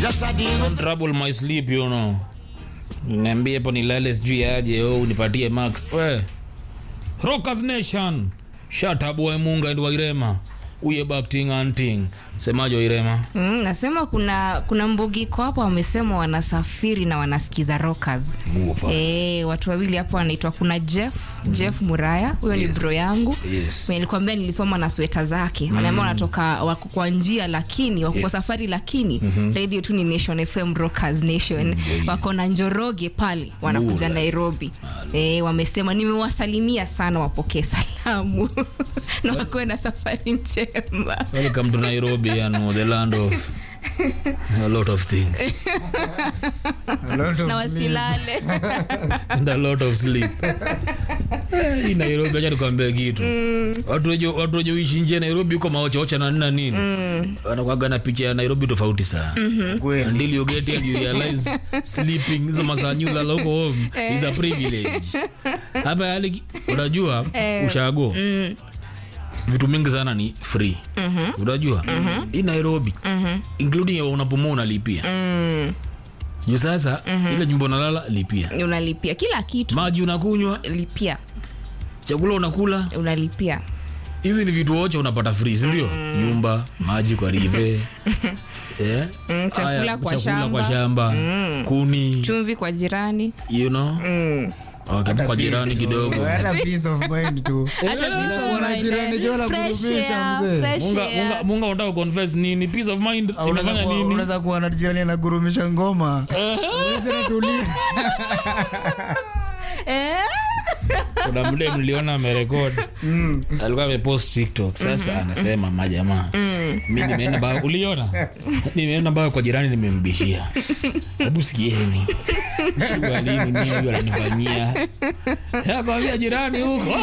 Just a deal with trouble my sleep you know niambie hapo nilale sijui aje oh, unipatie max we rockers nation shut up boy munga ndi wairema uye bakting anting semaje wairema Mm, nasema kuna kuna mbugiko hapo wamesema wanasafiri na wanasikiza rockers Mufa. e, watu wawili hapo wanaitwa kuna jeff jeff muraya huyo Yes. ni bro yangu Yes. nilikwambia nilisoma na sweta zake wanaambia wanatoka wako kwa njia lakini wako kwa Yes. safari lakini radio tu ni nation fm rockers nation wako na njoroge pale wanakuja Alright. nairobi e, wamesema nimewasalimia sana wapokee salamu na wakuwe na safari njema welcome to nairobi yani the land of a lot of things A lot of na sleep. wasilale and a lot of sleep Eh, hii nairobi acha nikwambie kitu watu wenye- watu wenye uishi nje ya nairobi huko maochaocha na nina nini wanakwaga na picha ya nairobi tofauti sana Kweli. until you get here you realize sleeping hizo masaa nyula huko home is a privilege hapa yani unajua ushago vitu mingi sana ni free unajua hii nairobi including ya unapumua unalipia juu sasa ile nyumba unalala lipia unalipia kila kitu maji unakunywa lipia chakula unakula unalipia hizi ni vitu wote unapata free sindio nyumba maji kwa rive yeah. Mm, chakula Haya, kwa chakula shamba. kwa shamba kuni chumvi kwa jirani you know okay, kwa jirani kidogo Hata peace of mind tu. hata peace of Wana mind, jirani eh. jua la Fresh kurudisha, air, mzee. fresh munga air. munga munga unataka confess nini peace of mind Au unaweza inafanya kuwa- nini unaweza kuwa na jirani anagurumisha ngoma Uweze natulia. Eh? kuna mde mliona amerekod alikuwa amepost tiktok sasa anasema majamaa mi nimeenda mbao uliona nimeenda mbao kwa jirani nimembishia hebu sikieni shugalini nini huyo ananifanyia akwambia jirani huko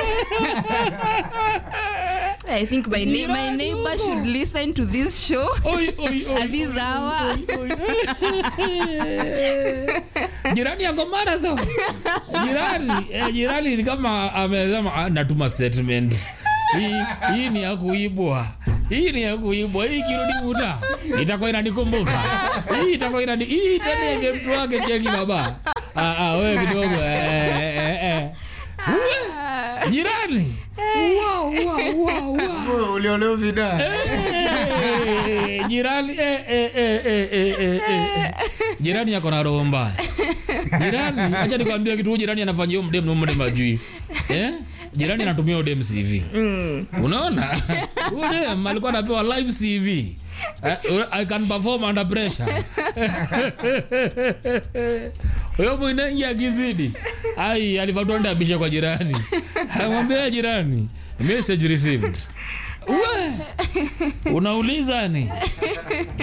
I think my, na- my neighbor should listen to this show Oi, oi, oi, at this oi, hour. oi, oi. jirani yako marathon jirani eh, jirani ni kama amesema ah, natuma statement hii, hii ni ya kuibwa hii ni ya kuibwa hii kirudi muta itakuwa inanikumbuka hii itakuwa inani hii tena ime mtu wake cheki baba ah, ah, wewe kidogo eh, eh, eh. Uwe, jirani wow, wow, wow, wow. Oh, uliolewa vida Eh, jirani eh, eh, eh, eh, eh, eh, eh. jirani yako na roho mbaya jirani acha nikwambia kitu huyu jirani anafanyia huyo mdem na huyo mdem ajui eh? jirani anatumia huyo dem cv unaona huyo dem alikuwa anapewa live cv Eh, I can perform under pressure huyo mwinengi akizidi ai alivatwanda abishe kwa jirani amwambia jirani message received we unauliza ni